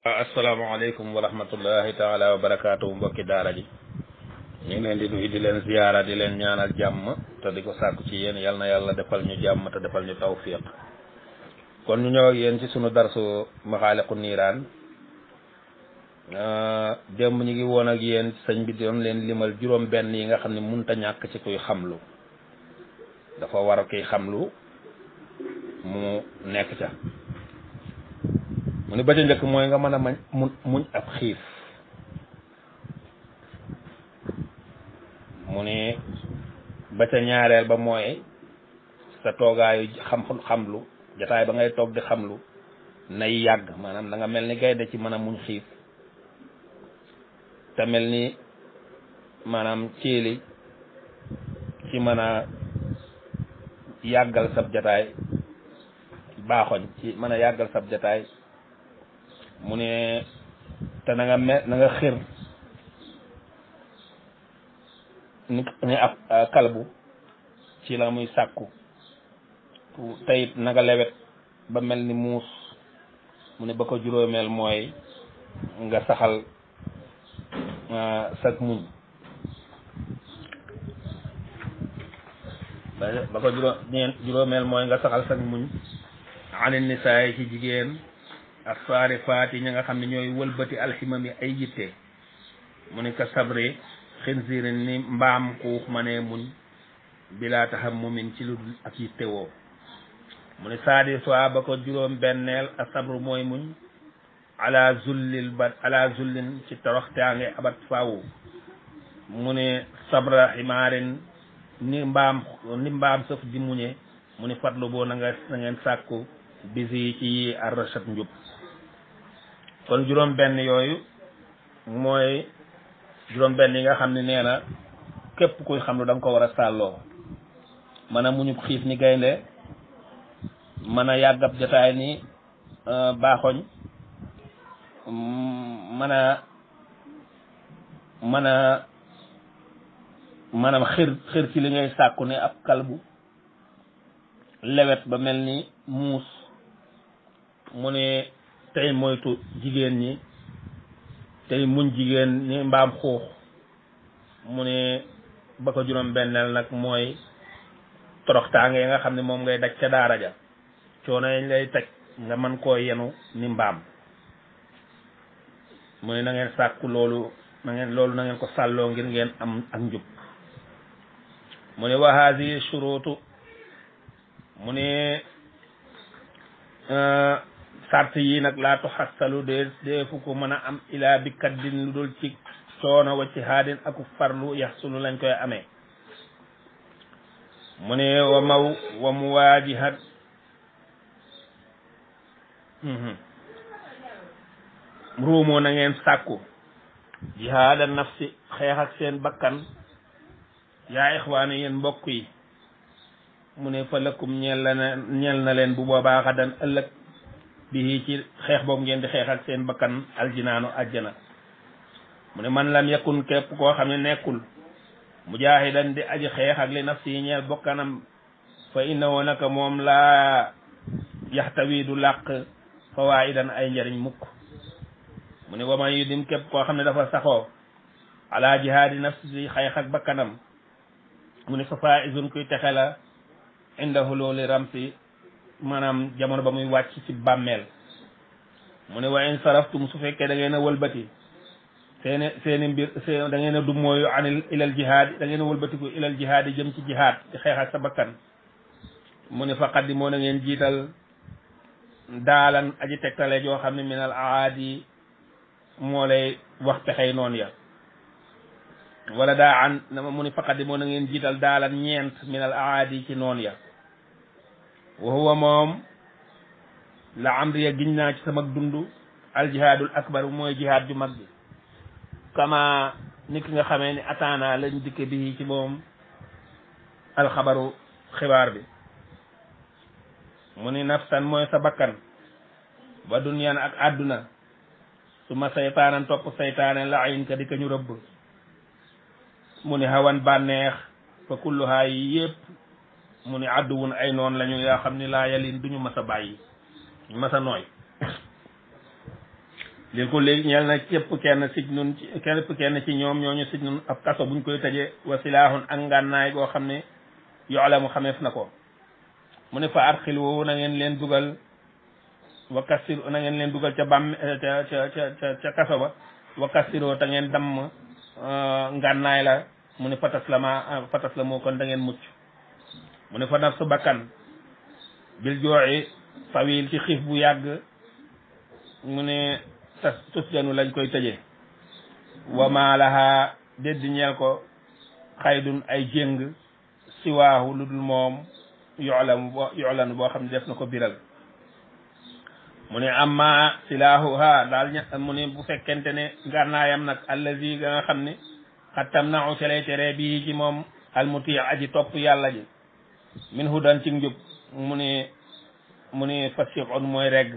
asalaamaaleykum wa rahmatullahi taala wa barakaatu mbokki daara ji ñu ngi leen di nuyu di leen ziyaara di leen ñaanal jàmm te di ko sàkku ci yéen yal na yàlla defal ñu jàmm te defal ñu tawfiq kon ñu ñëw ak yéen ci sunu darsu maxaaliqu niiraan démb ñu ngi woon ak yéen sëñ bi doon leen limal juróom benn yi nga xam ne munta ñàkk ci kuy xamlu dafa war a kuy xamlu mu nekk ca mu ni ba ca njëkk mooy nga mën a mañ mu muñ ab xiif mu ni ba ca ñaareel ba mooy sa toogaayu xam xamlu jataay ba ngay toog di xamlu nay yàgg maanaam da nga mel ni gaynde ci mën a muñ xiif te mel ni maanaam ciili ci mën a yàggal sab jataay baaxoñ ci mën a yàggal sab jataay mu ne te na nga me na nga xir ni ni ab kalbu ci la muy sàkku teyit na nga lewet ba mel ni muus mu ne ba ko juróomeel mooy nga saxal sag muñ ba ko juróom ñeent juróomeel mooy nga saxal sag muñ ani nisaay ci jigéen ak saari faati ñi nga xam ne ñooy wëlbati alximam yi ay yitte mu ne ka sabri xinsirin ni mbaam xuux ma ne muñ bilaa taxam mumin ci lu dul ak yitte woo mu ne saadi soit ba ko juróom benneel a sabru mooy muñ ala zullil ba ala zullin ci toroxtaange abat faawu mu ne sabra ximaarin ni mbaam ni mbaam sëf di muñe mu ni fatlu boo na nga na ngeen sàkku bisi ci yi arrachat njub kon juróom benn yooyu mooy juróom benn yi nga xam ne nee na képp kuy xam lu da nga ko war a sàlloo mën a muñub xiif ni gaynde mën a yàggab jotaay ni baaxoñ mën a mën a maanaam xir xir ci li ngay sàkku ne ab kalbu lewet ba mel ni muus mu ne tey moytu jigéen ñi tey muñ jigéen ni mbaam xuux mu ne ba ko juróom benneel nag mooy toroxtaange nga xam ne moom ngay daj ca daara ja coono yañ lay teg nga mën koo yenu ni mbaam mu ne na ngeen sàkku loolu na ngeen loolu na ngeen ko sàlloo ngir ngeen am ak njub mu ne wa haadihi shuruutu mu ne sart yi nag laa tuxassalu dee deefu ko mën a am ilaa bi kaddin lu dul ci coono wa ci haadin aku farlu yaxsulu lañ koy amee mu ne wa maw wa muwaajihat ruumoo na ngeen sàkku jihaada nafsi xeex ak seen bakkan yaa ixwaane yéen mbokk yi mu ne fa lakum ñeel la na ñeel na leen bu boobaa xadan ëllëg bi ci xeex boobu ngeen di xeex ak seen bakkan aljinaanu ajjana mu ne man lam yakun képp koo xam ne nekkul mujaahidan di aji xeex ak li nafsi yi ñeel bokkanam fa innahu naka moom laa yaxtawi du làq fawaidan ay njariñ mukk mu ne waman yu dim képp koo xam ne dafa saxoo ala jihaadi nafsi di xeex ak bakkanam mu ne fa faizun kuy texe la inda hululi ramsi maanaam jamono ba muy wàcc ci bàmmeel mu ne wa in saraftum su fekkee da ngeen a wëlbati seeni seeni mbir seen da ngeen a dummooyu anil ilal jihaad da ngeen a wëlbatiku ilal jihaad yi jëm ci jihaad di xeex ak sa bakkan mu ne fa qaddimoo na ngeen jiital daalan aji tegtale joo xam ne minal aadi moo lay wax pexey noonu ya wala daa an mu ni faqat moo na ngeen jiital daalan ñeent minal aadi ci noon ya wa huwa moom la amriya giñ naa ci sama dund aljihaadul akbar mooy jihaad ju mag bi kama ni ki nga xamee ni ataana lañ dikke bi ci moom alxabaru xibaar bi mu ni nafsan mooy sa bakkan ba duniyaan ak àdduna su ma saytaanan topp saytaane la ayin ka di ka ñu rëbb mu ni hawan bànneex fa kulluhaa yi yëpp mu ni àdduwun ay noon lañu yoo xam ni laa yalin duñu mas a bàyyi mas a nooy lil ko léegi ñeel na képp kenn sij nun képp kenn ci ñoom ñooñu sij nun ab kaso buñ koy tëjee wa silaahun ak ngànnaay goo xam ne yoole mu xameef na ko mu ne fa arxil woowu na ngeen leen dugal wa kassir na ngeen leen dugal ca bàmm ca ca ca ca kaso ba wa kassiroo te ngeen damm ngànnaay la mu ne fatas la ma fatas la moo kon da ngeen mucc mu ne fa naf su bakkan bil jooxi tawil ci xiif bu yàgg mu ne tas tus janu lañ koy tëjee wa maa laha dédd ñeel ko xaydun ay jéng siwaahu lu dul moom yoxlam bo yoxlan boo xam ne def na ko biral mu ne amma silaahuha daal ña mu ne bu fekkente ne ngànnaayam nag allazi ga nga xam ne xattam na ca lay tere bii ci moom almuti aji topp yàlla ji min hudan ci njub mu ne mu ne fasiqun mooy regg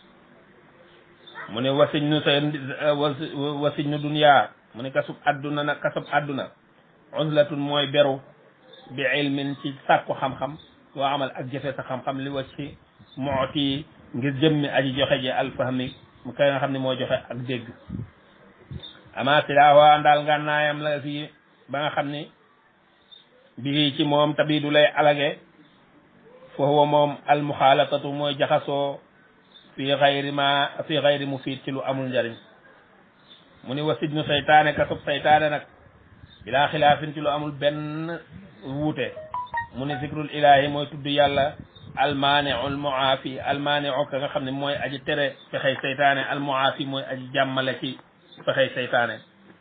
mu ne wasiñ nu sa wasiñ nu duniyaa mu ne kasub adduna nag kasub adduna uzlatun mooy beru bi ilmin ci sàkku xam-xam waa amal ak jëfe sa xam-xam li wa ci mooti ngir jëmmi aji joxe ji alfahmi mu kay nga xam ne moo joxe ak dégg ama silaawa ndaal ngànnaayam la fii ba nga xam ni bii ci moom tabi du lay alage fa huwa moom almuxaalatatu mooy jaxasoo fi xayri ma fi xayri mu fiit ci lu amul njariñ mu ni wa sidnu saytaane kasub saytaane nag bilaa xilaafin ci lu amul benn wuute mu ni zikrul ilahi mooy tudd yàlla almaaniu almuaafi almaaniu ka nga xam ne mooy aji tere fexey saytaane almuaafi mooy aji jàmmale ci fexey saytaane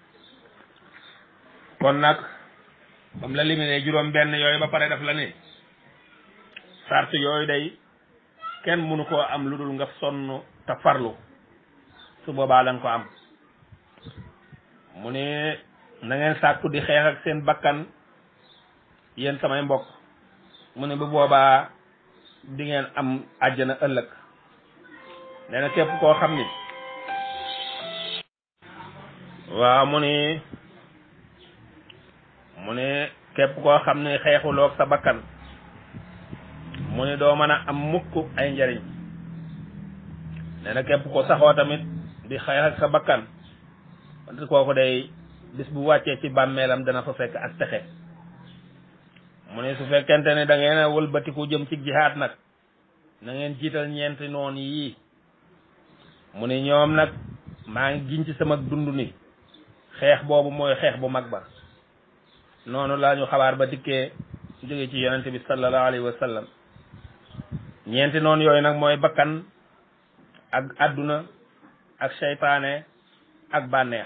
kon nag bam la limine juróom benn yooyu ba pare daf la ni sart yooyu day kenn mënu koo am lu dul nga sonn te farlu su boobaa danga ko am mu ne na ngeen sàkku di xeex ak seen bakkan yéen samay mbokk mu ne bu boobaa di ngeen am àjjana ëllëg nee na képp koo xam ni waaw mu ne mu ne képp koo xam ne xeexuloog sa bakkan mu ne doo mën a am mukk ay njariñ nee na képp ko saxoo tamit di xeex ak sa bakkan wante kooku day bis bu wàccee ci bàmmeelam dana fa fekk ak texe mu ne su fekkente ne da ngeen a wëlbatiku jëm ci jihaat nag na ngeen jiital ñeenti noon yii mu ne ñoom nag maa ngi giñ ci sama dund ni xeex boobu mooy xeex bu mag ba noonu laa ñu xabaar ba dikkee jóge ci yonente bi sallallahu alayhi wa sallam ñeenti noonu yooyu nag mooy bakkan ak adduna ak seytaane ak bànneex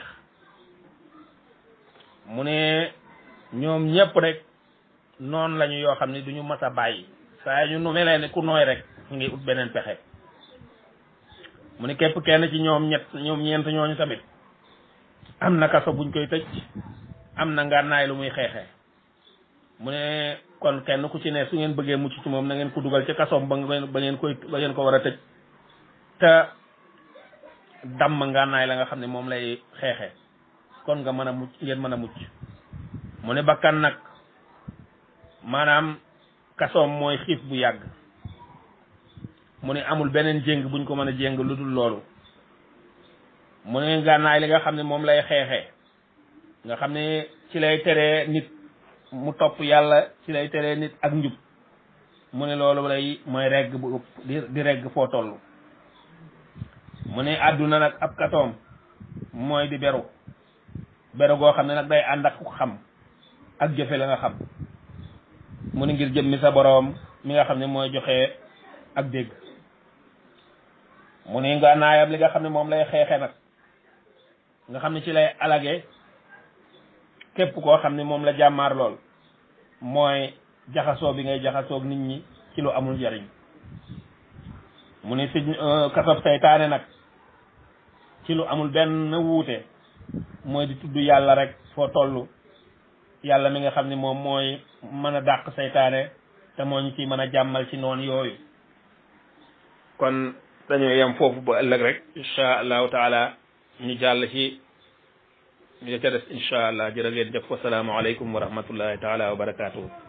mu ne ñoom ñëpp rek noonu lañu yoo xam ne duñu mas a bàyyi saa ñu nu melee ne ku nooy rek ñu ngi ut beneen pexe mu ne képp kenn ci ñoom ñett ñoom ñeent ñooñu tamit am na kaso buñ koy tëj am na ngànnaay lu muy xeexee mu ne kon kenn ku ci ne su ngeen bëggee mucc ci moom na ngeen ko dugal ci kasoom ba ngeen ba ngeen koy ba ngeen ko war a tëj te damm ngànnaay la nga xam ne moom lay xeexee kon nga mën a mucc ngeen mën a mucc mu ne bakkan nag maanaam kasoom mooy xiif bu yàgg mu ne amul beneen jéng buñ ko mën a jéng lu dul loolu mu ne ngànnaay li nga xam ne moom lay xeexee nga xam ne ci lay teree nit mu topp yàlla ci lay teree nit ak njub mu ne loolu lay mooy regg bu ëpp di di regg foo toll mu ne àdduna nag ab katoom mooy di beru beru goo xam ne nag day ànd ak xam ak jëfe la nga xam mu ne ngir jëmmi sa boroom mi nga xam ne mooy joxe ak dégg mu ne nga naayam li nga xam ne moom lay xeexe nag nga xam ne ci lay alage képp koo xam ne moom la jàmmaar lool mooy jaxasoo bi ngay jaxasoog nit ñi ci lu amul njariñ mu ne si kasob seytaane nag ci lu amul benn wuute mooy di tudd yàlla rek foo toll yàlla mi nga xam ne moom mooy mën a dàq seytaane te moo ñu ci mën a jàmmal ci noonu yooyu kon dañoo yem foofu ba ëllëg rek insha allahu taala ñu jàll ci ñu ca des insha allah jërë ngeen jëf wasalaamu aleykum wa rahmatullahi taala wa barakatuhu